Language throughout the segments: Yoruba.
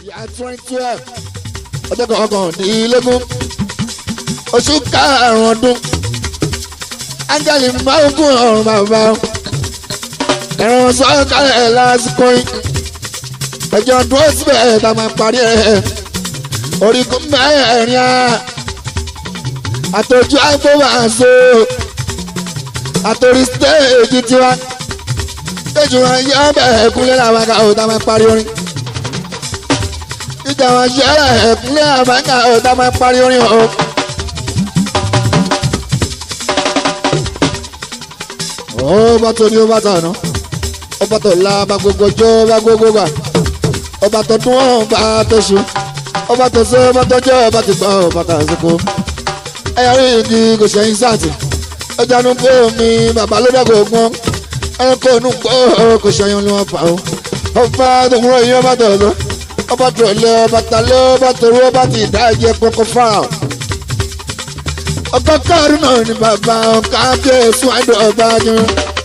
ìyá twenty twelve ọjọ́ kọ̀ọ̀kan-dín-lógún oṣù karùn-ún ọdún ángẹ́lì máa ń kún ọ̀run bàbá ẹ̀rọ sọ́kàlẹ̀ lásìkò yìí ẹjọ́ dúró síbẹ̀ tá a máa parí ẹ̀ orígun mẹ́rin á àtọ́jú àgbọ̀wàṣọ àtòrí stéèjì tiwa stéèjì wọn yẹ bẹ́ẹ̀ kúnlẹ̀ làwọn ká ò tá a máa parí orin ìjà wọn yẹ bẹ́ẹ̀ kúnlẹ̀ làwọn ká ò tá a máa parí orin o. ó bá tó ní ó bá tà ná ọba tó la bá gbogbo jọ bá gbogbo gbà ọba tó dún ọba tó ṣu ọba tó ṣe ọba tó jẹ ọba tó gbà ọba tó àsìkò ẹyà rí ìdí kò ṣẹyìn sáàtì ọjà nu pé omi bàbá ló dàgbò gbọ́n ẹranko inú pọ̀ kò ṣẹyìn ni wọ́n fà ó ọba tó ń rọ iye ọba tó lọ ọba tó lé ọba tó lé ọba tó rú ọba tó ìdá ẹ̀jẹ̀ pọkọ fáà ọkọ káàrú náà ni bàbá ọkọ abẹ́ẹ̀sùn àìdọ̀ ọba yẹn.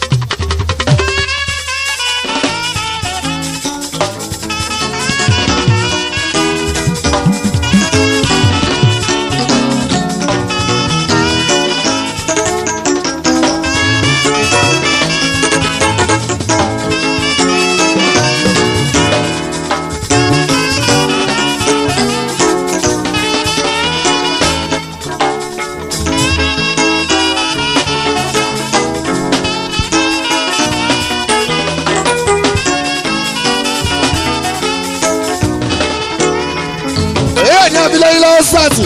èyí ni abilé ilé ọ̀sàtì.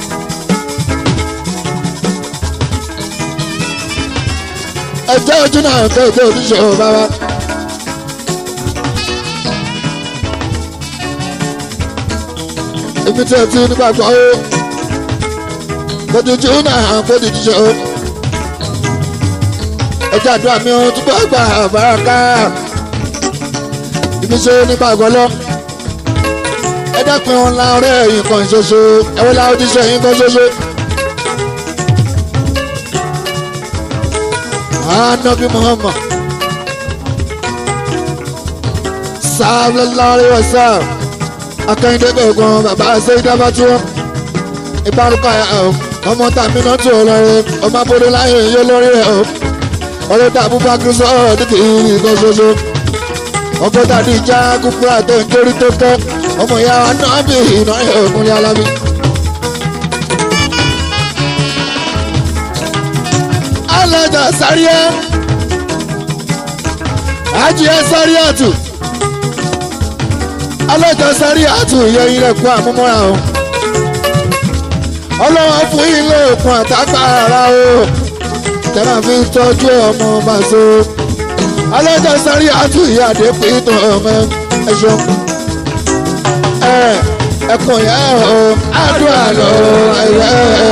ẹjẹ́ ojú náà kéde oníṣòwò bàbá. ibi tí o ti nígbàgbọ́ ó kódìjú náà kódìjú ó. ẹjẹ́ àdúrà mi ò túbọ̀ gbà bàràkà. ibi tí o nígbàgbọ́ lọ ẹ dákun ọ̀la ọ̀rẹ́ ẹ̀yìn kan ṣoṣo ẹ̀wọ́n la ojúṣe ẹ̀yìn kan ṣoṣo. anabi muhammad sallallahu alaihi wasallam akẹ́yìndé gbẹ̀gbọ́n bàbá sẹ́yìndàbà tí wọ́n ìbárúkọ ọmọ tàmí náà tó lọ́rẹ́ ọmọ abúlé láyé yóò lórí rẹ̀ ọ̀rẹ́ tàbí bá kí sọ́ọ̀ dídì ìkan ṣoṣo ọgọ́ta ní ìjà kúkúrà tó ń torí tó tọ́ ọmọ ìyá wa náà bí iná ìhòògùn alábí. alájà sáríà àjíẹ sáríà tù alájà sáríà tù yẹ ilẹ̀ kú àmúmọ́ra o ọlọ́wọ́ fún ilé òkun àtàgbàrà o tẹ́lá fi ń tọ́jú ọmọ bàṣọ alájà sáríà tù yẹ àdépín tó ọmọ ẹ̀ṣọ́ ẹkùn yẹn o àdúrà lọ ẹyẹ.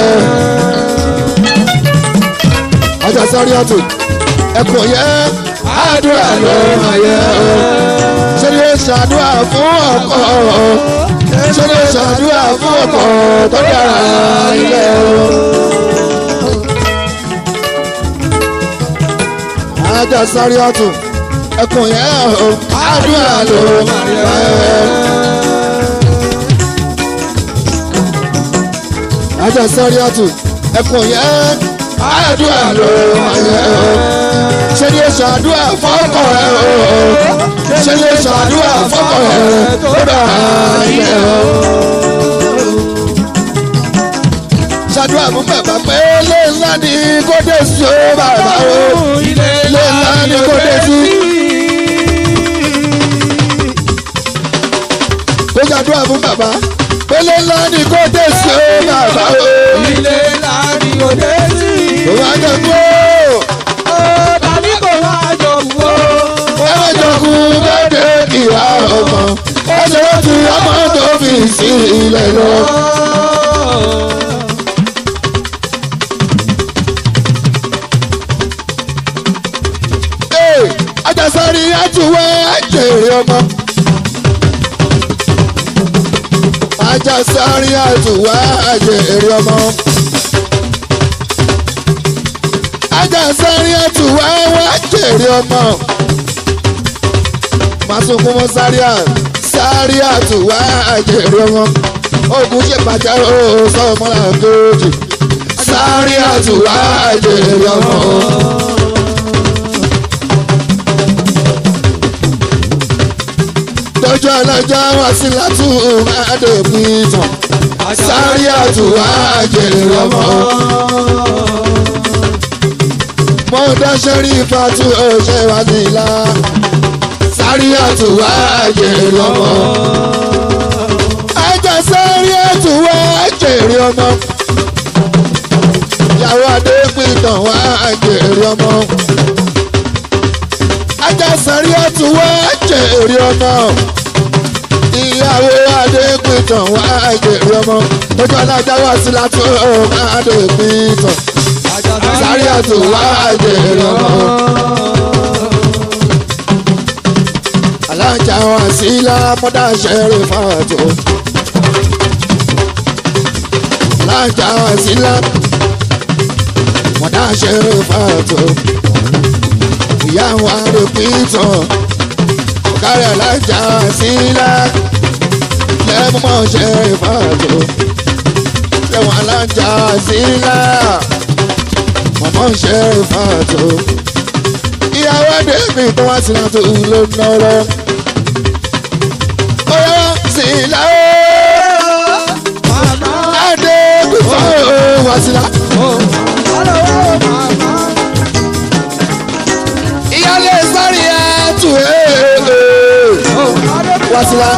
ọjà sọrí ọtún ẹkùn yẹn àdúrà lọ ẹyẹ. ṣé ni ó ṣàdúrà fún ọkọ ṣé ni ó ṣàdúrà fún ọkọ tó dára ilé o. ọjà sọrí ọtún ẹkùn yẹn o àdúrà lọ ẹyẹ. ajá sáré àtù ẹkùn yẹn àdúrà ló ayẹ o ṣe ni èso àdúrà fọkọ ẹ o ṣe ni èso àdúrà fọkọ ẹ tó dà ilẹ o. ṣàdúrà fún bàbá pé ilé ńlá ni kò dé sí o bàbá o ilé ńlá ni kò dé sí. kó ṣàdúrà fún bàbá pélé ńlá ni kò dé sí o bàbá o. ilé ńlá ni kò dé sí. kò wá jẹ kú o. tàbí kò wá jọ wò. ẹ jọ kú bẹ́ẹ̀ ìyá ọmọ ẹ ṣe wọ́n ti ọmọ tó fi sí ilẹ̀ lọ. Ee, Ajásárì àtúwẹ́ àjèrè ọmọ. Ajásárì àtúwẹ́ àjèrè ọmọ. Ajásárì àtúwẹ́ àjèrè ọmọ. Màsùnkún mọ́ sáré à sáré àtúwá àjèrè ọmọ ogun ṣe bàjẹ́ ó sọmọlá kejì sáré àtúwá àjèrè ọmọ. tọ́jú ọlọ́jọ́ wá sí látú adébí tán sáré àtúwá àjèrè ọmọ. mo dáṣẹ́ rí fatu ọ̀ṣẹ́ wá sí ilá sáré àtúwá àjèrè ọmọ. ajá sáré àtúwá àjèrè ọmọ. ìyàwó adépìtàn wá àjèrè ọmọ. ajá sáré àtúwá àjèrè ọmọ. ìyàwó adépìtàn wá àjèrè ọmọ. ojú alájà wá sí látú adépìtàn sáré àtúwá àjèrè ọmọ. alájà wa sí lámọ́dá ṣẹ́rẹ̀ fàtó. alájà wa sí lámọ́dá ṣẹ́rẹ̀ fàtó. ìyá wa rè pìtàn. ọ̀kárẹ̀ alájà wa sí lá lẹ́mọ́ ṣẹ́rẹ̀ fàtó. lẹ́wọ̀n alájà wa sí lá mọ̀mọ́ ṣẹ́rẹ̀ fàtó. ìyàwó dèbí tó wá sí láti ló ń nọ́rọ́ bóyá sí láwọ́ adé gbèsè wá sí lá. ìyálé sáré ẹ̀tù wá sí lá.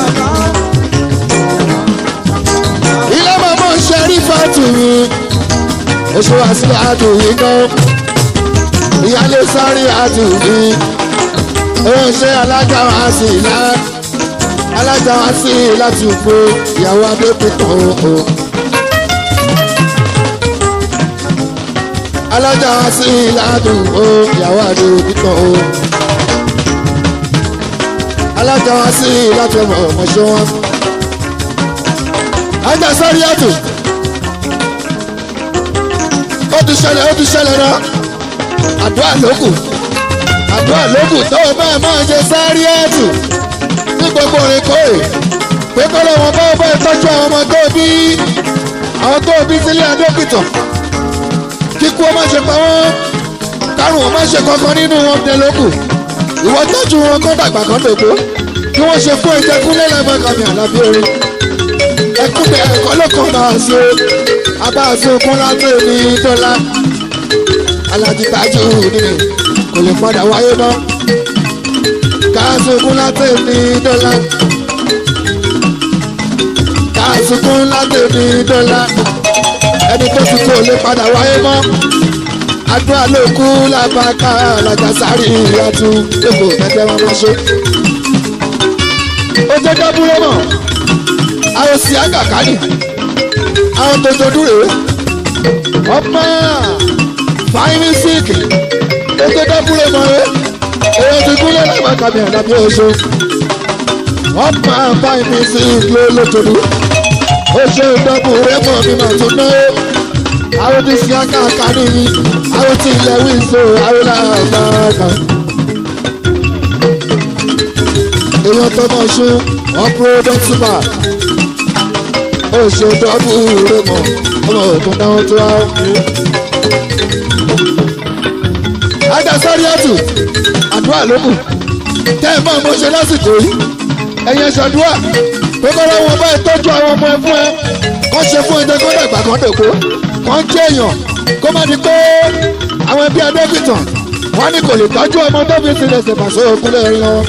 ilé mọ̀mọ́ ṣẹ́rí fàtù mi oṣù wá sí láàdù yìí náà ìyálé sáré àtù mi ó ṣe alága wá sí lá alájà wá sí láti òpó ìyàwó adépítàn o. alájà wá sí ládùúgbò ìyàwó adépítàn o. alájà wá sí láti ọmọ ọmọṣẹ́ wọn. ajá sáré àtò. ó ti ṣẹlẹ̀ ó ti ṣẹlẹ̀ náà. àdúrà lókù àdúrà lókù tó o máa máa ṣe sáré àtò ní gbogbo orin kóè pé kọ́ lọ́wọ́ bá ọba ìtọ́jú àwọn ọmọ tó bí àwọn tó bí sílé adókìtàn kíkú ọmọ ṣe pa wọ́n kárùn ọmọ ṣe kankan nínú wọn dé lókù ìwọ tọ́jú wọn kó dàgbà kan dògbò kí wọ́n ṣe fún ẹ̀jẹ̀ kúnlẹ̀ lẹ́fẹ̀ẹ́ kàmì àlàbí orin ẹkún bẹ ẹ̀kọ́ ló kàn máa ṣe abáṣe okun láti ní dọ́là alájí tajú nínú kò lè padà wáyé náà kásùkún láti ní dọ́là kásùkún láti ní dọ́là ẹni tó ti kó lè padà wáyé mọ́ àdúrà ló kú lábàkà alájà sáré ìyàtú lẹ́kọ̀ọ́ mẹ́tẹ́ wọn máa ṣe. ó jẹ́ dábúrò mọ̀ àwọn sì àgàkánì àwọn tó tó dúró ọmọ fáínì síìkì ó jẹ́ dábúrò mọ̀ ẹ́ èyí ti kúlẹ̀ lágbàkà mi àdàbí oṣù wọ́n máa bá mi sí ìlú olótòdú oṣù ìdọ́bù rẹ́mọ̀ mi mà tún ná àwọn ti fi akáàká nìyí àwọn ti ilẹ̀ wíńsọ àwọn làbàkà. èèyàn tó mọ̀ ṣú wọ́n kúrò dọ́tìmà oṣù ìdọ́bù rẹ́mọ̀ ọmọ òkun náà tó wá. ajá sáré ọ̀tún àdúrà ló kù tẹ́ ẹ máa mọ ṣe lásìkò yìí ẹ̀yẹ ṣàdúrà pé kọ́lá wọn bá tọ́jú àwọn ọmọ ẹ fún ẹ kọ́ ṣe fún ẹjẹ kó dàgbà kan dèkó kọ́ ń jẹ́ èèyàn kó má di pé àwọn ẹbí adébìtàn wọ́n ní kò lè tọ́jú ọmọ tó fi sílẹ̀ ṣèpàṣẹ òkúlẹ̀ rí wọn.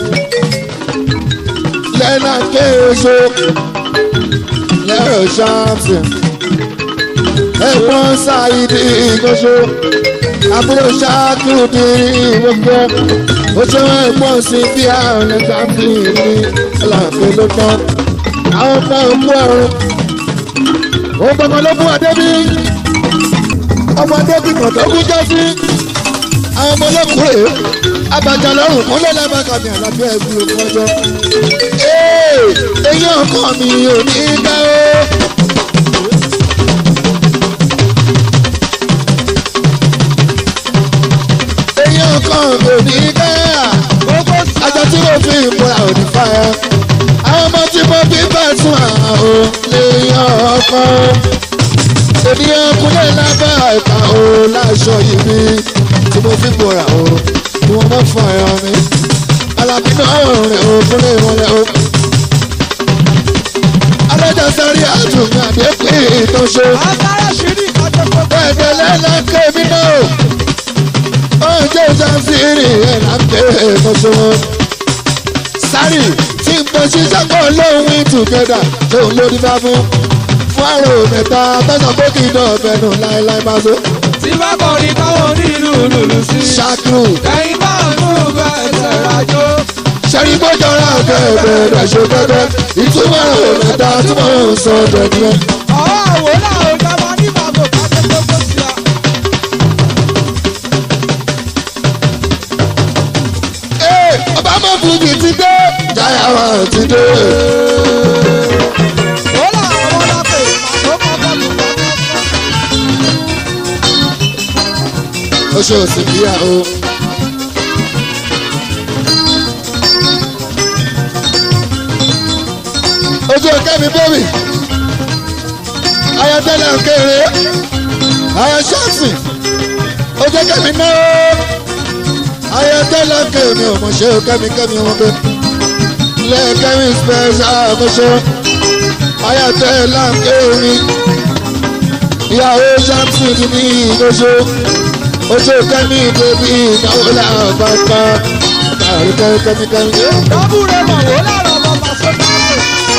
lẹ́nà kéèso lẹ́rọ ṣáàpù ẹ̀gbọ́n ṣáìdì ìgbọ́sọ àbúrò ṣáàkìrù di gbogbo ó ṣe wọn ẹ̀gbọ́n sí bí àrùn ẹ̀ka fi ní ọlọ́pẹ́ ló tán àwọn ọmọ òkú ọ̀run ó gbọ́ngàn ló fún adébí ọmọ adébí kan tó kú jẹ́ sí àwọn ọmọ ọlọ́kùnrin abàjá lọ́rùn kúnlẹ̀ lábàkàmì àlàbí ẹ̀gbìn òkú ọjọ́ eyín ọkàn mi ò ní dá o. eyín ọkàn mi ò ní dá ajá tí mo fi ìmúra ò ní fà á mo bí bàtún àwọn lèèyàn ọkọ ènìyàn kúnlẹ̀ lábẹ́ àìkà o láṣọ yìí mi tí mo fi bọ̀rà o ni wọ́n mọ̀ fún ẹ̀rọ mi alábínú ọ̀rìn o kúnlẹ̀ ìmọ̀lẹ̀ o. alájà sáré àtúnmí àdékùn ìtọ́ṣe Agbára ṣírí ìkájọ gbogbo. bẹ́ẹ̀ lẹ́lẹ́kẹ́ mi náà ọjọ́ ìjànsìrì ẹ̀ lápẹ́ ìtọ́ṣe wọn. sáré tí n bọ̀ ṣiṣẹ́ pọ̀ lóhùn ìtùgẹ́dà lóhùn lórí bá fún fún àrò mẹ́ta tọ́sán pé kí n dọ̀ bẹ̀rù láéláé máa so. Tí bá kọrin táwọn onílù lùlù sí. ṣáàkìrù Ẹyin bá ń mú bá ẹsẹ̀ rájò. sẹ́rí gbọ́jọ́ra kẹ̀kẹ́ rẹ̀ ṣe kẹ́kẹ́ ìtumọ̀ àrò mẹ́ta tí mo ń sọ dẹ̀dẹ̀. Ọ̀họ́ àwòrán àwọn ìjọba ní bàbá kájọ gbogbo sí a. Ee, ọba mọ̀ fújì ti dé jáyà wà ti dé. Wọ́n làwọn ọmọ lápè màtó kọ́kọ́ lù kọ́kọ́. oṣù òsì bíyà o. ojú kẹ́mi bómi ayọ̀tẹ́lẹ̀ kéré ayọ̀ ṣáàtì ojú kẹ́mi náà ayọ̀tẹ́lẹ̀ kéré ọmọ ṣe kẹ́mi kẹ́mi ọmọ kẹ́ lẹ́ẹ̀kẹ́mi special ọmọṣẹ́ ayọ̀tẹ́lẹ̀ kéré ìyàwó ṣáàtì ní ìgbésẹ̀ ojú kẹ́mi bèbí ìnáwó làwọn bá ká kárí kẹ́mi kẹ́mi. Dábùrẹ̀ mọ̀ wọ́n lára ọmọ pàṣẹ báyìí.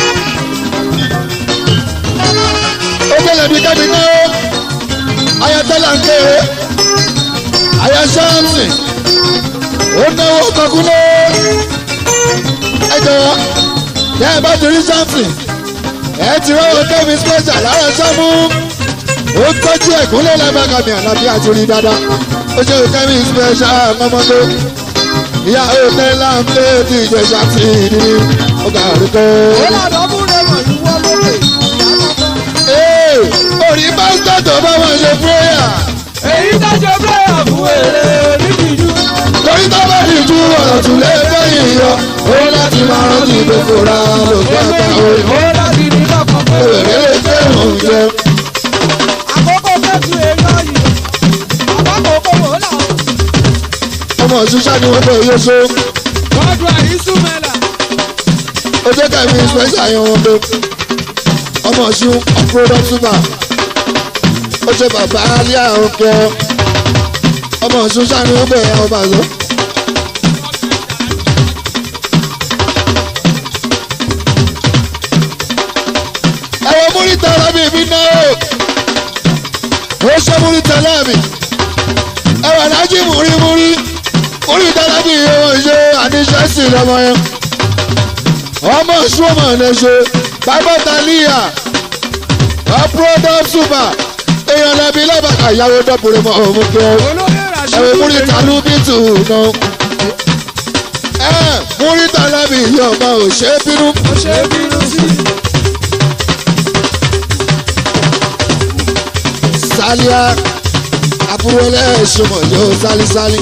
ó gbọ́dọ̀ bí kẹ́mi náà ayatollah ń kéré aya ṣáàmì ó náwó kọkúnlé ẹ jọ̀wọ́ tẹ́ ẹ bá ti rí ṣáàmì ẹ ti rọ́wọ́ kẹ́mi special lára ṣáàmù ó tọ́jú ẹ̀kúnlẹ̀ lábàkàmì àlàbí àti rí dáadáa ó ṣe kẹ́mi special mọ́mọ́tò ìyá òtẹ́lá ń lé ti ìjẹ̀ṣà ti ìdí ọgbà àríkọ́. Wọ́n là dábùrẹ̀ mọ̀ ìwọ lókè. Ee, orí pásítọ̀ tó bá wọn ṣe púrẹ́yà Èyí dájọ́ bẹ́ẹ̀ fún èrè nídìjú. torí tó bá di ju ọ̀rọ̀ tún lé fẹ́yìn yọ ó láti máa rántí gbogbo ra lògbà àgbà orí Ó láti ní lọ́kàn pé. òrèrè lè fẹ́ oúnjẹ. Àkókò fẹ́tù èèyàn yìí. Àbákòókò wò là. ọmọ òṣìṣẹ́ ni wọ́n fẹ́ yé so Bọ́dù àìsùnmẹ́là. ó jẹ́ kẹ́mi special yẹn wọn pé ọmọ ọ̀ṣun ọ̀pọ̀lọpọ̀ túbà ó ṣe bàbá alẹ́ àwọn kẹ ọmọ ọ̀ṣun ṣáà ni wọ́n fẹ́ yẹn ọba àzọ. ẹ̀wọ̀n múrítà lábì mi náà ó ṣe múrítà lábì ẹ̀wọ̀n alájí múrímúrí múrítà lábì ẹ̀wọ̀n ṣe àníṣẹ́sì lọ́mọ yẹn ọmọ ṣùgbọ́n lè ṣe bàbá tàlíyà ọ̀pọ̀lọpọ̀ ṣùgbà èèyàn lẹ́bi lọ́bàkà ìyàwó dọ́bùrẹ́ mọ́ òun kẹ́ Olóyè Rashid. ẹ̀wọ̀n múrítà ló bí tù náà ẹ̀ múrítà lábì yọ̀ọ̀mọ̀ ò ṣe é bínú. Ó ṣe é bínú sí. sálíà àbúrò ẹlẹ́ṣọ̀mọ̀ yóò sálísálí.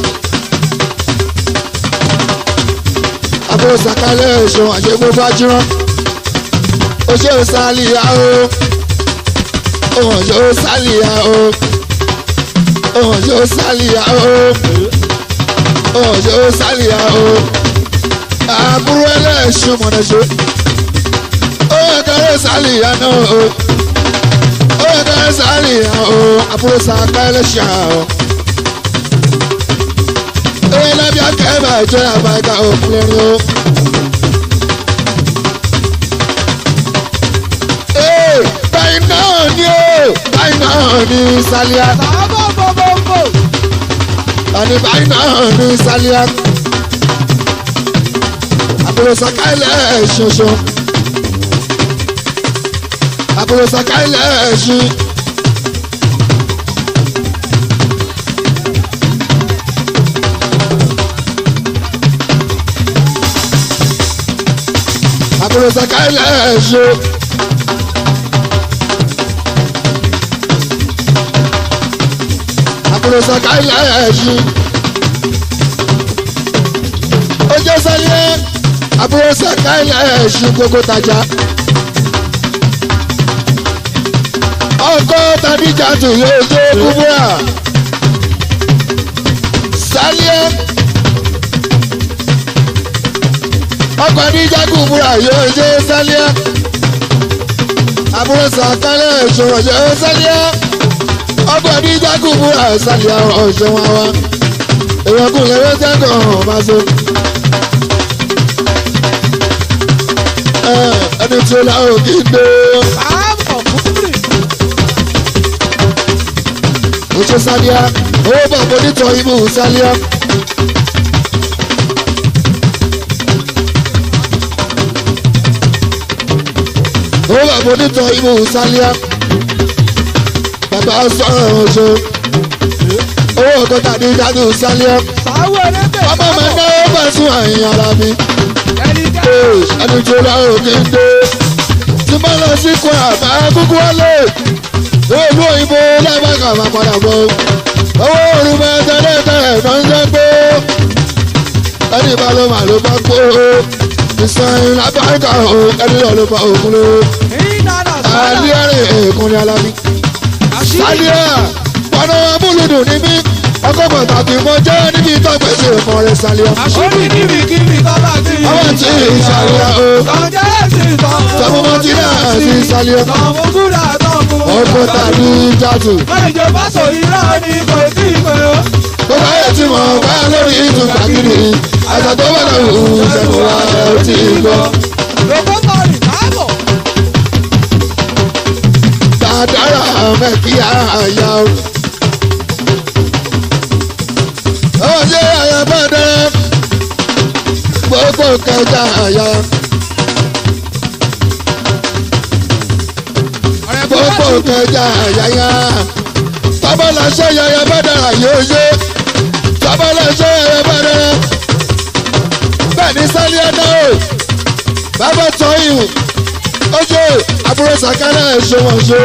àbúrò sàkálẹ̀ ẹ̀ṣọ̀mọ̀ àṣẹ gbogbo ajírán. ó ṣe sálíà o òhàn yóò sálíà o òhàn yóò sálíà o òhàn yóò sálíà o àbúrò ẹlẹ́ṣọ̀mọ̀ nẹ̀ṣọ́ ó yẹ kárẹ́ sálíà náà o ó yẹ ká sáré àwọn àbúrò sàkálẹ̀ ṣá o. Ewé lábí akẹ́bà jẹ́ àbáyíká òkúlẹ́rin o. Ee, báyìí náà ni o, báyìí náà ni Sálíà. Bàbá bòbòbò. Àní báyìí náà ni Sálíà. Àbúrò sàkálẹ̀ ṣoṣo. Àbúrò sàkálẹ̀ ṣi. àbúrò sàkálẹ̀ ṣe. àbúrò sàkálẹ̀ ṣe. ó jẹ́ sẹ́yìn àbúrò sàkálẹ̀ ṣe gbogbo tajà. ọkọ tàbí jàdù yóò ṣe kúbúrà sálíẹ ọkọ àdíjà kúbúrà yóò ṣe sálíẹ àbúrò sàkálẹ̀ ìṣòro yóò sálíẹ ọkọ àdíjà kúbúrà sálíẹ ọ̀ṣọ́ wọn wá èèyàn kò lè wọ́n sẹ́kọ̀ ọ̀hún máa so. ẹni tí ó láwọn kì í gbé Káàbọ̀ kúrì. oṣù sálíà owó bàbá onítọ̀ ibù sálíà. owó bàbá onítọ̀ ibù sálíà. bàbá sọ̀rọ̀ oṣù owó ọgọ́ta ní dájú sálíà. Sáwọ́ ẹlẹ́bẹ̀. ọmọ mi náwó bá sún àyìn ara mi. Ẹni jẹ́. ẹni tí ó láwọn kì í gbé tí bá lọ sí kwara máa kúkú wálé ìlú òyìnbó lábàkà máa padà bọ̀ owó orin máa tẹ́lẹ̀ tẹ́lẹ̀ náà ń jẹ́ pé ẹni bá ló máa ló bá kó ìsàn lábàkà o ẹni lọ ló bá òkun ló Ìdáná sára. àlíẹ̀rẹ̀ èkún ní alábí. Àṣírí. sálíà pọnà amúlùdùn ní mí ọkọ̀ pàtàkì mo jẹ́ níbi ìtọ́gbèsè ìmọ̀ rẹ̀ sálíà. Àṣírí kíbikíbi tó bá ti. ọwọ́ tí ìsàlíà o Tọ́jẹ́ ẹ̀sìn tán. tọmọmọ tí náà sí sálíà. Tọ́mọ kúrà tọ́mọ. ọkọ̀ tàbí jàdù. Méje bá sọ irọ́ ni kò tí ì pé o. tó bá yẹ tí mo bá lórí ìtúgbà kiri àgbà tó bá lọ wù ú sẹ́nu wa ẹ̀ ó ti gbọ́. Lòkó tọ̀rì káàbọ̀. Dàdára mẹ́kí àyà o. Ó ṣe àyà bá dẹ́rẹ́ gbogbo kẹjà àyà. Gbogbo kẹjà àyà. Tọ́bọ̀lá ṣe yàyà bá dára yóò ṣe. Tọ́bọ̀lá ṣe yàyà bá dára. Bẹ́ẹ̀ni sálíẹ̀ náà o. Bàbá tọ́ ìhùn oṣù àbúrò sàkárà ẹ̀ṣọ́ wọn ṣe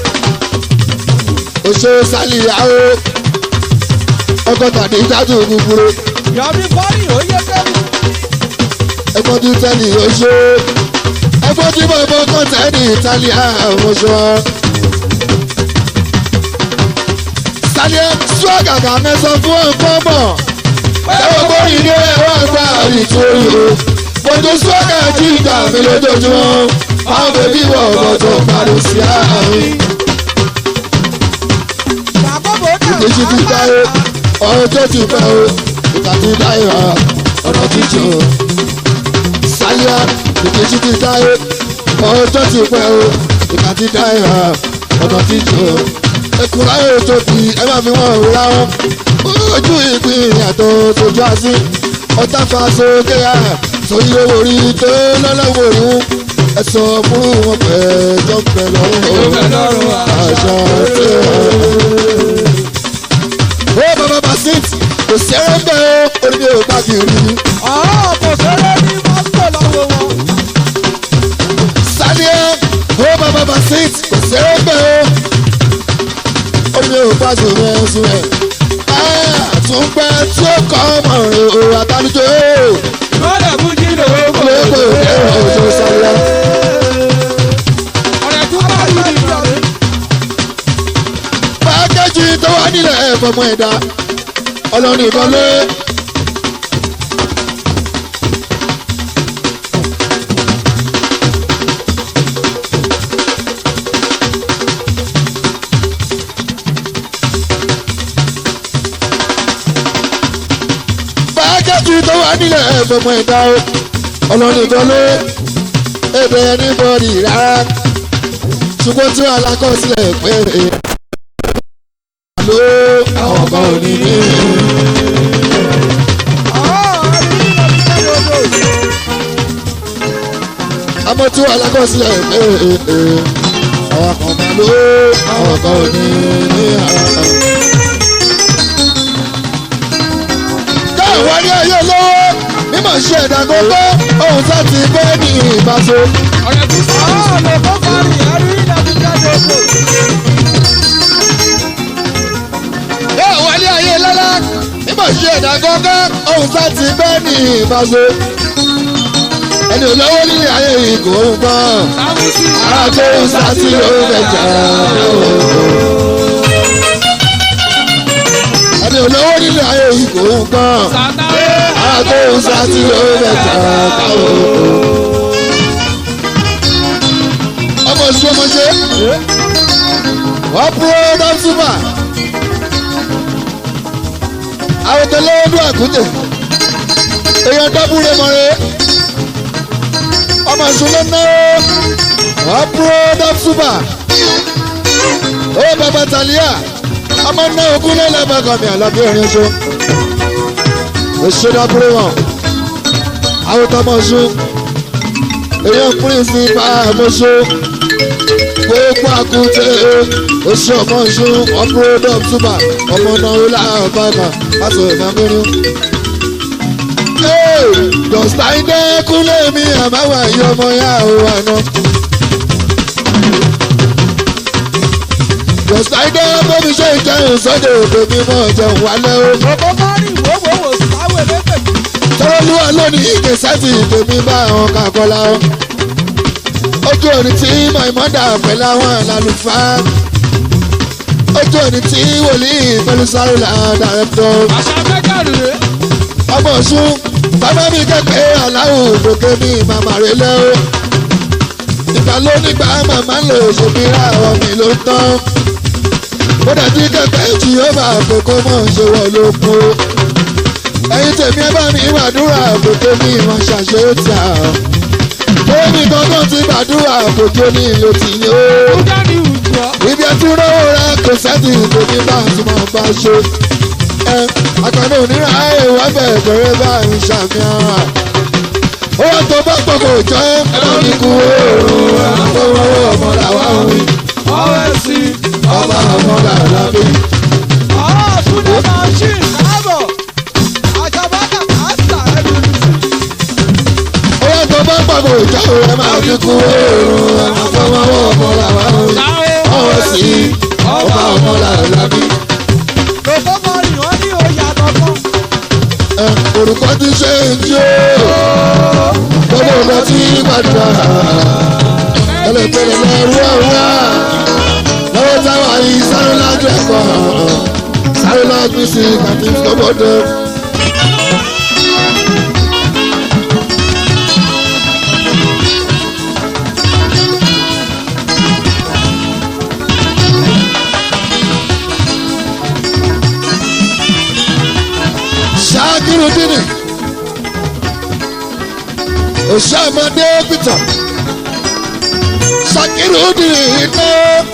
oṣù sálíyàwó ọgọ́ta ní ìdájọ́ gbogbo Yọ̀mí fọ́ọ̀rì ó yẹ kẹ́rù. ẹgbọ́n tí tẹ́lẹ̀ oṣù ẹgbọ́n tí bọ̀bọ̀ kan tẹ́lẹ̀ ìtàlíà oṣù sálíà ṣọ́gàgà mẹ́sàn fún ọ̀pọ̀ mọ̀ ẹ̀wọ̀n bóyí ní ẹ̀wọ̀n àgbà àrìtúrì o gbogbo ṣọ́gà jí ìgbà mi lójoojúmọ́ àwọn bèbí wọ̀ ọ̀gọ̀ tó parí sí àárín. Bàbá bò dà. èjì ti dáyé ọ̀rọ̀ tó ti pẹ́ o ìka ti dáyé ha ọ̀rọ̀ ti jò ó. sáyà èjì ti dáyé ọ̀rọ̀ tó ti pẹ́ o ìka ti dáyé ha ọ̀rọ̀ ti jò ó. ekura yóò tóbi ẹ máa fi wọn òwúrọ̀ wọn ojú ìpín ìyàtọ̀ sojú àsí ọ̀tá fa sókè ha sóyí owó rí tó lọ́lọ́wọ́ rí wọn ẹ sọ fún wọn pẹ̀ jọ́pẹ̀ lọ́rùn àṣà tí ó bàbá basit kò sẹ́rẹ̀ bẹ́ẹ̀ ó orí mi ò bá kiri ni. Ọ̀ọ́ kò sẹ́rẹ́ ní Moscow lọ́wọ́ wọn. sálíẹ̀ ó bàbá basit kò sẹ́rẹ̀ bẹ́ẹ̀ ó orí mi ò bá sùn rẹ̀ sùn rẹ̀. àtúnpẹ́ tí ó kọ́ ọmọ rẹ̀ o àtàlùjọ Lọ́dẹ̀ fún jíde owó. olóko ẹ̀rọ òjò sálíẹ̀. Ọ̀rẹ́ tún bá yí ni ìjọba. pákéjì tó wà nílẹ̀ ẹ̀fọ́mọ ẹ̀dá ọlọ́run ìbọn lé. pákéjì tó wà nílẹ̀ ẹ̀fọ́mọ ẹ̀dá ọlọ́run ìbọn lé. èdè ẹni bọ́ọ̀lì rárá ṣùgbọ́n tí wàá lákọsílẹ̀ pé ló àwọn kan ò ní ní. Ọ̀ọ́ ẹni ní ìlú ní gbogbo. àmọ́ tí wàá lákọsílẹ̀ pé àwọn kan máa ló àwọn kan ò ní ní. káwọn ní ayé lówó mímọ̀ ṣe ẹ̀dá gbogbo ohun tá ti gbé ní ìbáṣe. Ọ̀rẹ́ tún sọ. Ọ̀ọ́ lè kó parí ẹrú ìdàbí jáde òkú. káwọn ní ayé lọ́lá mímọ̀ ṣe ẹ̀dá gbogbo ohun tá ti gbé ní ìbáṣe. ẹni olówó nílé ayé yìí kò ń gbọ́ Sáwùsì. ara tó ń sá sí ló ń bẹ̀jà ẹni olówó nílé ayé yìí kò ń gbọ́ Sàtáwé. ara tó ń sá sí ló ń bẹ̀jà ọmọ oṣù ọmọ ṣe wọ́n púrò dọ́sùmà àwọn tó lọ́wọ́ dún àkútè èèyàn dábúrẹ́ mọ́rẹ́ ọmọ ìṣúná náà wọ́n púrò dọ́sùmà ó bàbá tàlíà ọmọ náà ogún lẹ́lẹ́ bàgọ́ mi àlọ́bí orin ṣo òṣèré dábúrẹ́ wọn àwọn tó mọ̀ ṣu èèyàn pírínsì bá àmọ́ṣe gbogbo àkútè oṣù ọmọ ìṣú ọpúrọdọm túbà ọmọ náà ó láàrín bàbà láti ọ̀gá mẹ́rin. dọ̀sítà ilé kúnlẹ̀ mi àbáwá yìí ọmọ yá ò wà náà. dọ̀sítà ilé bóbi ṣe ìjẹun sọ́dọ̀ òkè mímọ́ ìjẹun wálé o. Bòbó Márì wòwòwò sáwé lépè. tọ́lọ́lúwà lónìí ìgbé sẹ́tì tèmi bá àwọn kakọ́lá o. ojú òní tí mọ̀ìmọ́dà pẹ̀lú àwọn àlàlùfáà. ojú òní tí wòlíì pẹ̀lú sáréla dàrẹ́tọ̀. Àṣà mẹ́gàrú rè. ọmọ ọ̀ṣun bàbá mi kẹ́kẹ́ aláwọ̀ òkè mi màmá rẹ̀ lẹ́ o. ìgbà ló nígbà màmá lò ṣòmírà ọmọ mi ló ń tán. ó dàbí kẹ́kẹ́ jì ó bá àkókò mọ̀ ṣe wọ̀ ló kú ẹyin tèmi ẹ bá mi gbàdúrà àkókò ní ìwọ̀n ṣàṣeyọtì àwọn. Bóyá kankan ti gbàdúrà àkókò ní ìlò tì ní o. Kúdà ní ìjọ. Ibi ẹtí rówó rẹ kò sẹ́tì tèmi bá ti máa bá ṣe. Ẹ àkànní òníra èèwọ̀ bẹ̀rẹ̀ bẹ̀rẹ̀ bá ń ṣàmì ara. Owó tó bá pọ̀ kò jọ ẹ́ ẹ̀rọ ní kú oòrùn àfọwọ́wọ́ ọmọ làwa ń wí. Ọ̀rẹ́ sí. Ọba ọmọ làwa bí. Ọ̀rọ̀ Túndé Machine káàbọ̀. Àjàbákà kàásà ẹ̀rù sí. Owó tó bá pọ̀ kò jọ ẹ́ máa ní kú oòrùn àfọwọ́wọ́ ọmọ làwa ń wí. Sáwé. ọwọ́ sí ọba ọmọ làlábí. Bòbó Márì wọ́n ní oyè àtọ̀kọ́. ẹ orúkọ ti ṣe ń jó gbogbo ọ̀dọ́ tí gbàdúrà ẹlẹ́pẹ̀lẹ́ lẹ́rú ọ̀wá lọ́wọ́ táwọn yìí sáré lájú ẹ̀kọ́ sáré lájú sí kàtí sọ́bọ̀dọ̀. ṣáàkiri dínì òṣàmọdé peter ṣàkiri dínì iná.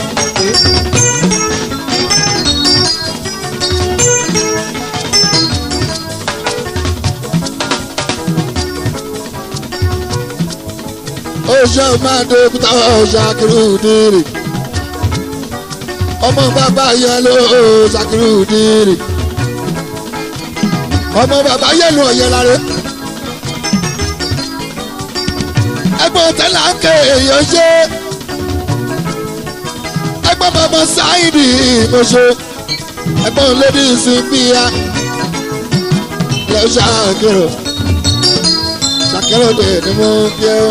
òṣàmọdé peter ṣàkiri dínì ọmọ bàbá yẹn ló ṣàkiri dínì ọmọ bàbá yẹnu ọ̀yẹ́ lára ẹgbọ́n tẹ́lá ń ké èèyàn ṣe ẹgbọ́n bàbá sáìdì ìmọ̀ṣẹ́ ẹgbọ́n lédi ìsìnbíya lọ ṣàkérò ṣàkérò dè ní mo fi ẹ́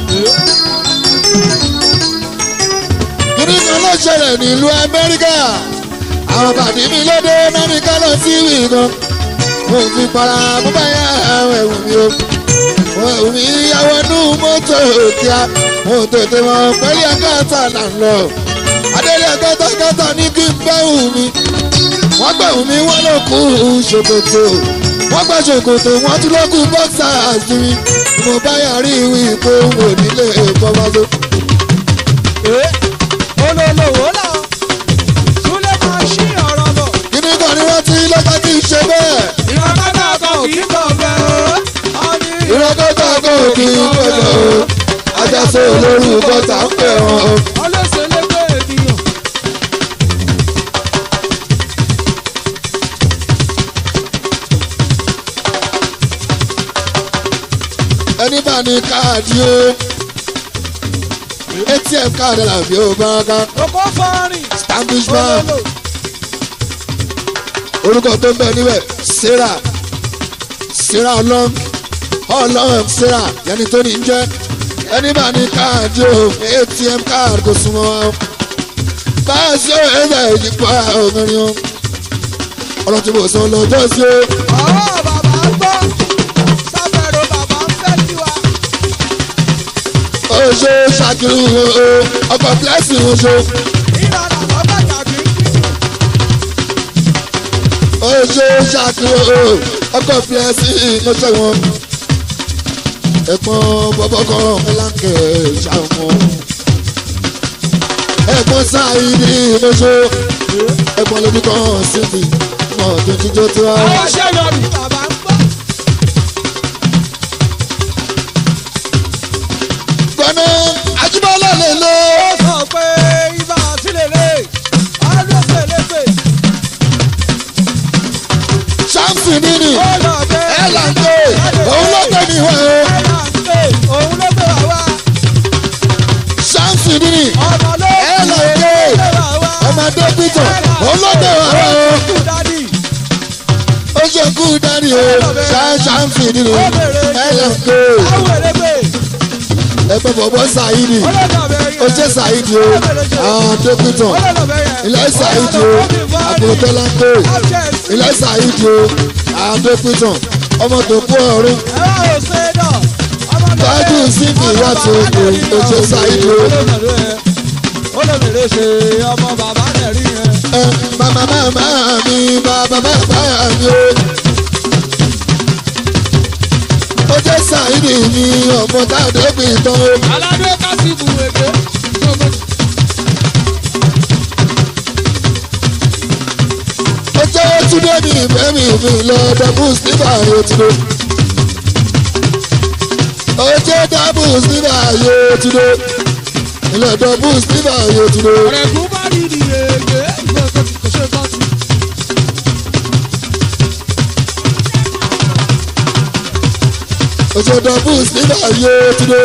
kíní kan ló ṣẹlẹ̀ nílùú amẹ́ríkà àwọn bàdí mi lóde náà ní ká lọ sí ìwé kan mo fi para mo bá yá àwọn ẹ̀wù mi o mo ẹ̀wù mi yàwọ̀ nú mọ́tò kíá mo tètè mọ pẹ́lú akátá là ń lọ adélé akátá ní kí n bá wù mí wọ́n gbà wù mí wọ́n ló kú ṣòkòtò wọ́n gbà ṣòkòtò wọ́n tún ló kú bọ́ksà àti mi mo bá yàrá ìwé ìpò wò nílé ìfọwọ́sọ. Olólùwò là. Túndé Machine ọ̀rọ̀ bọ̀. kíní kan ni wọ́n ti lọ́jọ́ kí n ṣe bẹ́ẹ̀ Ìrọ̀kọ́tà kan kì í kọ̀ bẹ́ẹ̀ o. Ọ̀nì ìrọ́kọ́tà kò kí n gbọ́dọ̀ o ajásọ olórúkọ tá ń pè wọ́n o. ọlọ́sẹ̀ lẹ́gbẹ́ ènìyàn. ẹni bá ní káàdì o atm káàdì làbí ó bá ká Kókó fọ́ọ̀rìn. stanbish bank Olólò. orúkọ tó ń bẹ níbẹ̀ sarah sarah long ọlọ́run sarah yẹni tó ní jẹ́ ẹni bá ní káàdì o atm káàdì kò súnmọ́ wa o bá a ṣe ẹ̀rọ ìdìbò obìnrin o ọlọ́run tí mo sọ lọ́jọ́ sí o. ọwọ́ bàbá ń gbọ́ sábẹ̀rù bàbá ń fẹ́ tiwa. ó ṣe ṣàkiri o ọkọ̀ fúlẹ́sì o ṣe ìlànà bàbá tàbí ó ṣe ṣàkiri o ọkọ̀ fúlẹ́sì o ṣe wọn. ẹ̀gbọ́n bọ́bọ́ kan ẹ̀láńkẹ́ ṣàwọn. ẹ̀gbọ́n sáyidì mo ṣe ẹ̀gbọ́n lójú kan síbi mọ̀ tó jíjó tó wá. àwọn ṣẹ́yọ̀rì bàbá ń gbọ́. gbọ́nà ajíbọ́lá lè lọ. ó sọ pé ibà sílẹ̀lẹ̀ ọlọ́sẹ̀lẹ̀sẹ̀ ṣáàmùsì nínú ó lọ bẹ́ẹ̀. ẹ̀láńkẹ́ òun ló tẹ̀ mí wá o. ẹ̀láńkẹ́ òun ló gbé wá wá. ṣáàmùsì nínú ọmọ ló ẹ̀láńkẹ́ gbé wá wá. ọmọdé pítọ̀ òun ló tẹ̀ wá wá o. kú dádì. ó ṣe kú dání o ṣáàmùsì nínú ẹ̀láńkẹ́ àwọn èrègbè ẹgbẹ́ bọ̀bọ̀ ṣáìdì ọlọ́dọ̀bẹ̀ yẹn. ó ṣe ṣáìdì o àdé pítọ̀ ọlọ́dọ̀bẹ̀ yẹn. ilẹ̀ ṣáìdì o àpòtọ́lá pé Abject. ilẹ̀ ṣáìdì o àdé pítọ̀ ọmọ tó kú ọ̀run ẹ wá ò ṣe é dọ̀. ọmọ mi Tájú lè- síbi ọmọ láti bàbá òkè náà rí tó ṣe yẹn. ṣáìdì o. Olómìnira ẹ. olómìnira ṣe ọmọ bàbá náà rí yẹn. ẹ màmá màmá mi bàbá bàbá mi o. ó jẹ́ ṣáìdì mi ọmọ táàdé pítọ̀ o. aládé kásìbù èké. ó jẹ́ túndé mi ìfẹ́ mi mi lọ dọ́bù síbà yóò túndé. ó jẹ́ dọ́bù síbà yóò túndé. ilé dọ́bù síbà yóò túndé. ọ̀rẹ́kùn bá rí ni èké. kò ṣe kọ́ sí. ó jẹ́ dọ́bù síbà yóò túndé.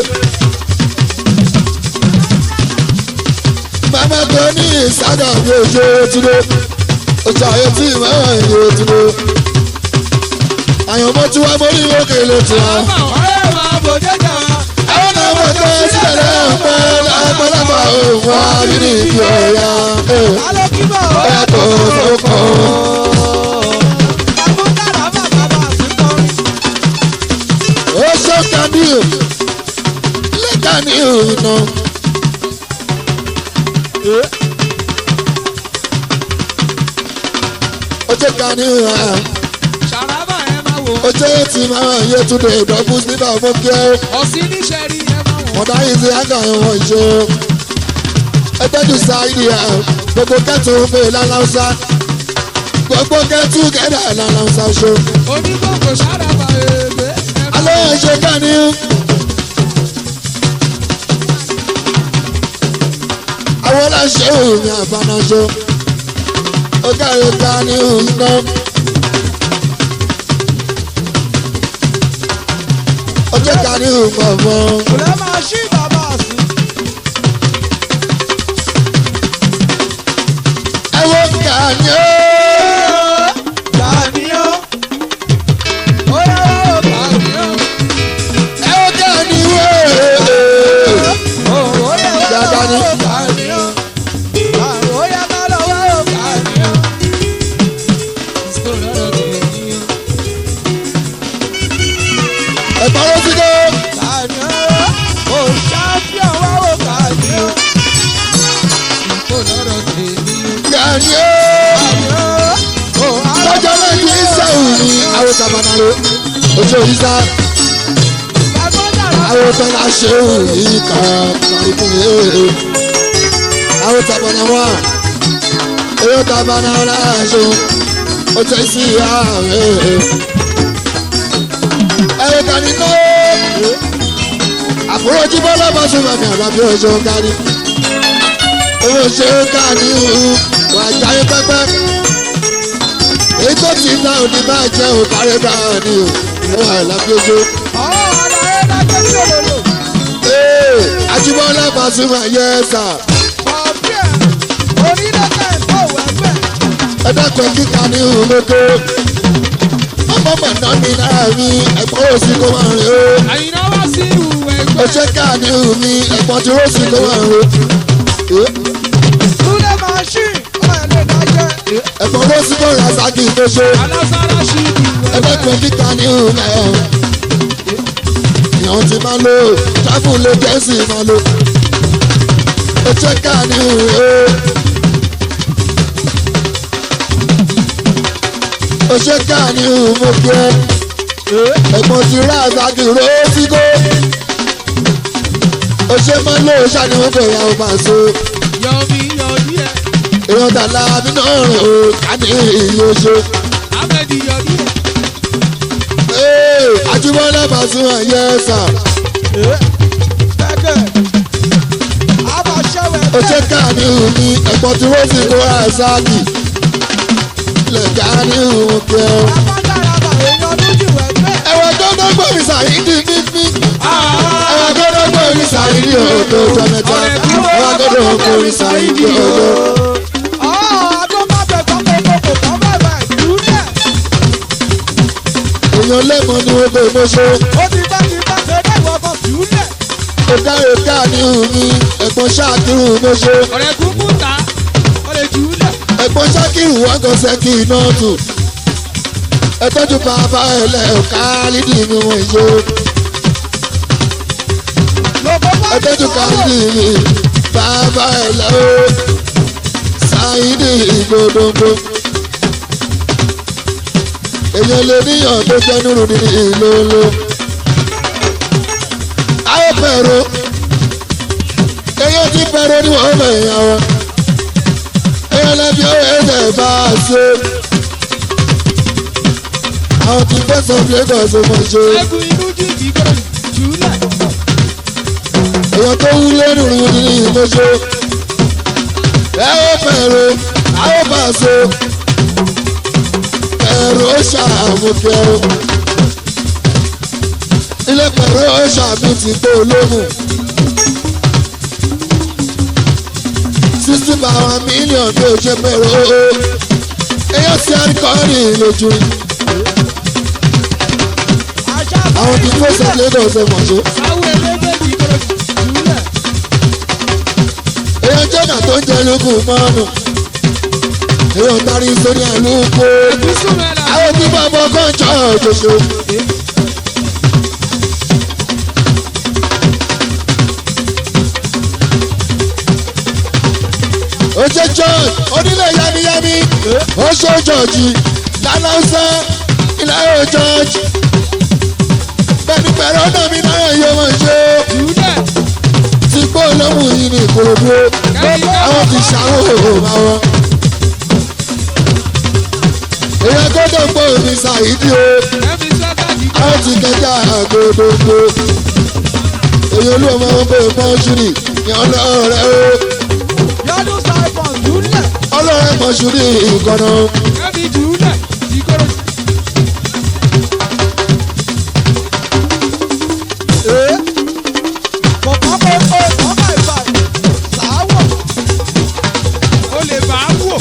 màmá tó ní ìsádà mi ò ṣe túndé. ó ṣe àyè tí màmá yóò túndé. àyànmọ́ tí wàá mórí òkè lè tì á. ọ̀rẹ́ máa bò jẹ́jà. àwọn náà wọ́n tẹ́ sílẹ̀ lẹ́ẹ̀pẹ́ lápẹ́lápẹ́ òun àbíní ìdí ọ̀yà. alọ́ kí bọ̀ ọ̀yà tó tó kàn. àbúkàrà má bàbá àtúntọ́rí. ó ṣe kàníù ilé kàníù iná. ó ṣe kàníù ẹ̀ ṣàràbà ẹ máa wò. ó ṣe tí máa yẹ túnde ìdọ́gbù nígbà fún kí ẹ. ọ̀sìn níṣẹ́ rí ẹ máa wò. mọ̀dá yìí ti ága ìwọ̀n ìṣe. ẹgbẹ́jú sáìdì ẹ̀ gbogbo kẹ́tù ń fè lálàúsá. gbogbo kẹ́tù kẹ́dà lálàúsá ṣe. onígbòǹgbò ṣàràbà èké. alẹ́ ẹ̀ ṣe kàníù. àwọn aláṣẹ òyìn àbánáṣọ. ó kárí kàníù ná. ó jẹ́ kàníù mọ̀mọ́. kò lè máa ṣí bàbá sí. ẹ wo kàníù. Dàníyàn. ó yẹ wá ó dàníyàn. ẹ wo kàníù. ó yẹ wá Dáadáa ni. ó dàníyàn. ó yẹ ká lọ wá ó dàníyàn. ẹ̀gbọ́n ló ti dé. Dàníyàn. ó ṣàfihàn wá ó dàníyàn. kàníù. Dàníyàn. ó lọ́jọ́ náà kì í sẹ́wù ní àwọn tabanaro ojú òyìnbá alágbádàrá. àwọn tọ́lá ṣéwù ní kankan ìpínlẹ̀ èèrè àwọn tabanaro èyí tabanaro aṣọ ó tẹ́ sí ààrẹ ẹ̀rọ kàní náà àbúrò jíbọ́ lọ́bọ̀ sọ́mọ́ mi àbábí ọjọ́ kárí owó ṣe é káàní wà jáyé pẹ́pẹ́ èyí tó ti ná òní máa jẹ́ òkàrẹ́ náà ni o ìwọ àìlábí ojú. ọ̀rọ̀ àlàyé lájẹ́ tí òlòlò. ee Ajíbọ́lá Pasuma yẹ sà ọ̀bí ẹ̀ onílẹ̀kẹ̀ ìfọ̀wọ́ ẹgbẹ́. ẹ dákun kíkà ní ìhùnmọ́tò ọmọ mọ̀mọ́ náà mi náà mi ẹ̀gbọ́n òsì kó máa rìn o. àyìnà wá sí ìwù ẹgbẹ́. ó ṣe káàdì mi ẹ̀gbọ́n tí rọ́ọ̀sì kó máa rìn o. Túlẹ̀ machine ọmọ ẹ̀ lè dájẹ́. ẹ̀gbọ́n rọ́ọ̀sì kó rìn àṣàkì tó ṣe. alására sí ìwù ẹgbẹ́ ẹgbẹ́. tó fi káàdì mi ẹ̀. ìyàn ti máa lo tráfù lè jẹ́sì máa lo. ó ṣe káàdì mi o. ó ṣe káàdì mi mo kí ẹ. ẹ̀gbọ́n ti rà àṣàkì rọ́ọ̀sì kó. ó ṣe máa lo ṣàníwọ̀n kò yà ó máa so yọmi yọdí ẹ. èèyàn tàlà mi náà rìn o ká ní ìlú oṣù. ahmed yọdí ẹ. Ee, Ajíbọ́lá Pasuma yẹ sà. Bẹ́gẹ̀. Àbá ṣẹ́wẹ̀ Ó ṣe ká ní ìhùmí ẹ̀pọ̀ tí wọ́n sì kó àṣàkì. Ilẹ̀ ká ní ìhùn kẹ́ ọ. Abájára bà èèyàn lójú ẹgbẹ́. Ẹ̀wọ̀n tó ń gbọ́ mi sàyídì fífí. Ẹ̀wọ̀n tó ń gbọ́ mi sàyídì ọ̀dọ̀ ọjọ́ mẹ́ta. Ẹ̀wọ̀n tó ń gbọ́ mi sàyídì ọ̀dọ̀. Ọ̀ àgọ́ má bẹ̀ gbọ́ pé kòkò kan bẹ̀rẹ̀ ìdúlẹ̀. Èèyàn lẹ́mọ̀ ni wọ́n gbé mọ́ṣọ́. Ó ti bá ti bá ṣe dé ìwọ kan ìdúlẹ̀. Ó káre ká ní ìhùmí ẹ̀pọ̀ ṣáàkiri mọ́ṣọ́. ọ̀rẹ́ kúkú ta ọ̀rẹ́ jùlẹ̀. ẹ̀pọ̀ ṣákìrù wọn kò sẹ́kì náà tù. ẹ tọ́jú bàbá ẹ̀ lẹ̀ ọ̀ká lídìí mi wọ̀n yó. Lọ́bọ̀ bá ẹ tọ́jú káàdì mi bàbá ẹ̀ lẹ̀ o. sáyidì ìgbòdògbò. èèyàn lè níyàn tó jẹ́ nírú ní ìlòlò. ayé pẹ̀rọ. èèyàn ti pẹ̀rọ ní wọ́n bẹ̀ yàn wọ́n. èèyàn lẹ́bi ó ẹ̀jẹ̀ bá a ṣe. àwọn tí fẹ́ sọ Lagos mọ̀ ṣe. ẹkùn inú jìjì gbọ́dọ̀ jùlẹ̀. èèyàn tó wú lẹ́nu rí ní ìmọ̀ṣọ́. ẹ ó pẹ̀rọ a ó bá a ṣe. pẹ̀rọ ó ṣàmùkẹ́ o. ilé pẹ̀rọ ó ṣàmì ti tó olóhùn. sixty pound million bí o ṣe pẹ̀rọ o. èèyàn ti àríkọ́rì lójú rí. àṣà àwọn tí fẹ́ sọ Lagos mọ̀ ṣe. sáwọ́ ẹlẹ́gbẹ̀jì gbọ́dọ̀ jùlẹ̀. èèyàn jẹ́nà tó ń jẹ lókun mọ́ọ̀nù èèyàn darí sórí àlùkò bísú mẹ́la. àwọn tí bàbá kan jọ òjòjò. ó ṣe john onílé yamiyami ó ṣe jọ̀jì lálọ́sẹ̀ ilẹ̀ ó jọ̀jì bẹ́ẹ̀ni pẹ̀lú ọ̀nà mi náà yóò wọ́n ṣe jùlẹ̀. ti gbó lọ́mù yìí ní ìkòròdú àwọn ti ṣàwọn òhùn àwọn. èèyàn gbọ́dọ̀ gbọ́ omi ṣàìdí o ẹ̀mí sọ́kàjì àwọn ti kẹjá àgòdògbò. èèyàn olú ọmọ wọn bẹ mọ́ṣúrì ní ọlọ́ọ̀rẹ́ o yọdún saipon ìdúlẹ̀. ọlọ́ọ̀rẹ́ mọ́ṣúrì ìkànnà. ẹ̀mí jùlẹ̀ ìgbọ́dọ̀ Kọ̀ọ̀kan kò kó kọ̀ọ̀kan ìfà sàáwọ̀. ó lè bá a wò.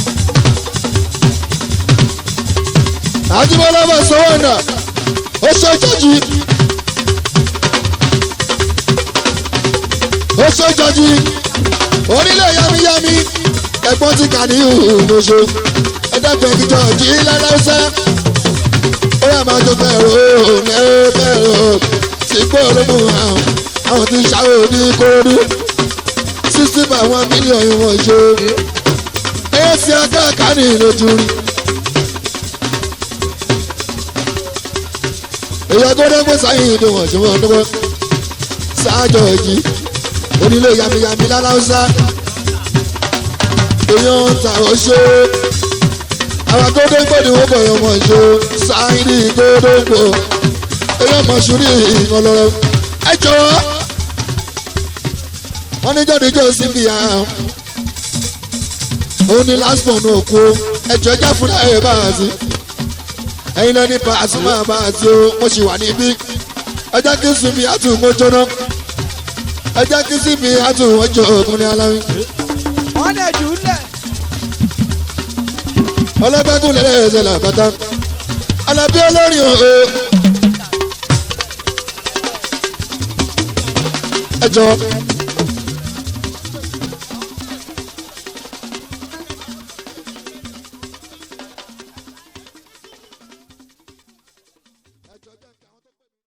àjùmọ̀lá bá sọ́wọ́ ọ̀nà ó ṣe jọ́jì. ó ṣe jọ́jì onílé yamiyami ẹ̀gbọ́n ti kà ní ìhùnmọ̀ṣọ́ ẹ̀dẹ́gbẹ̀ẹ́ ìjọ jí lálẹ́sẹ̀ ó yà máa tó bẹ̀rù òun ẹ̀ bẹ̀rù tí kò lómù àwọn àwọn tí ṣàwò ní kóródú sixty by one million ìwọ̀n ṣe ẹ̀yẹ́ sí akáàkà ní ìlójú rí. èyí gbọ́dọ̀ gbé sáyìn ìdè wọ̀n ṣe wọ́n dúró sáájọ èjì onílé yamiyami láláúsá èyàn ń ta oṣó àwọn gbọ́dọ̀gbọ́ ni wọ́n bọ̀ yọ mọ̀ ṣó sáyìn gbọ́dọ̀gbọ́ èyàn mọ̀ ṣúrí ìkọlọ́rọ́ ẹ jọ̀wọ́ wọ́n ní jọ́ni jọ́ síbi àwọn òun ni last born òkú ẹjọ́ ẹjá fúnra ẹ̀ bá a sí ẹ̀yin náà ní Pasuma bá a sí o mo sì wà níbí ẹjẹ́ kí sinmi àtù mo jóná ẹjẹ́ kí sinmi àtù wọ́n jọ òkun ní aláwí Wọ́n lè jùlẹ̀. ọlọ́gbẹ́kùn lẹ́lẹ́ ẹ̀sẹ̀ làkàtà alábí olórin o. ẹ jọ